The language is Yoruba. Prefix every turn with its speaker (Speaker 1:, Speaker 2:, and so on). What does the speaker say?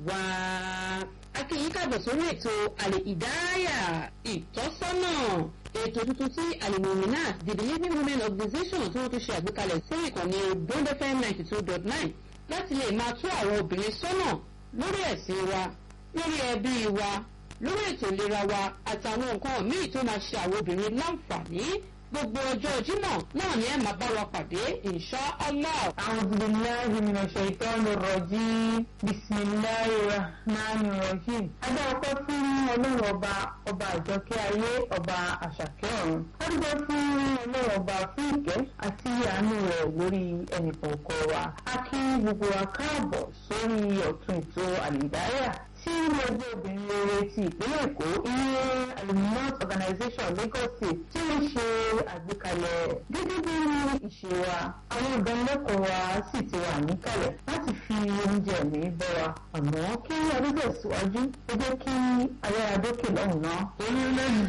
Speaker 1: wá akínyìn káàbọ̀ sórí ètò àlè ìdárayà ìtọ́sọ́nà ètò tuntun tí alimomina the believing women organization tí wọ́n ti ṣe àgbékalẹ̀ sí ìkànnì bond fm ninety two dot nine láti lè máa tú àwọn obìnrin sọ́nà lórí ẹ̀sìn wa lórí ẹbí wa lórí ètò ìlera wa àtàwọn nǹkan míì tó máa ṣe àwọn obìnrin láǹfààní gbogbo ọjọ́ jímọ̀ náà ni ẹ máa bá wa pàdé insha allah.
Speaker 2: أعوذ بالله من الشيطان الرجيم بسم الله الرحمن الرحيم. Adá ọpẹ́ fún ọlọ́run ọba ọba àjọkẹ́ ayé ọba àṣàkẹ́ ọ̀run. Adúgbò fún ọlọ́run ọba fún ìkẹ́ àti àánú rẹ̀ lórí ẹnìkọ̀ọ̀kan wa. A kí gbogbo wa káàbọ̀ sórí ọ̀tún ètò àlìdáyà tí ẹgbẹ́ obìnrin rere ti ìpínlẹ̀ Èkó ìyẹn aluminous organization Lagos State tí ó ṣe àgbékalẹ̀ gẹ́gẹ́ bí ìṣe wa àwọn ìdánilẹ́kọ̀ọ́ wa sì ti wà níkàlẹ̀ láti fi oúnjẹ mi bọ́ wa àmọ́ kí adúgbò síwájú ó jẹ́ kí ayára dókè lọ́hùn náà.
Speaker 3: orílẹ̀-èdè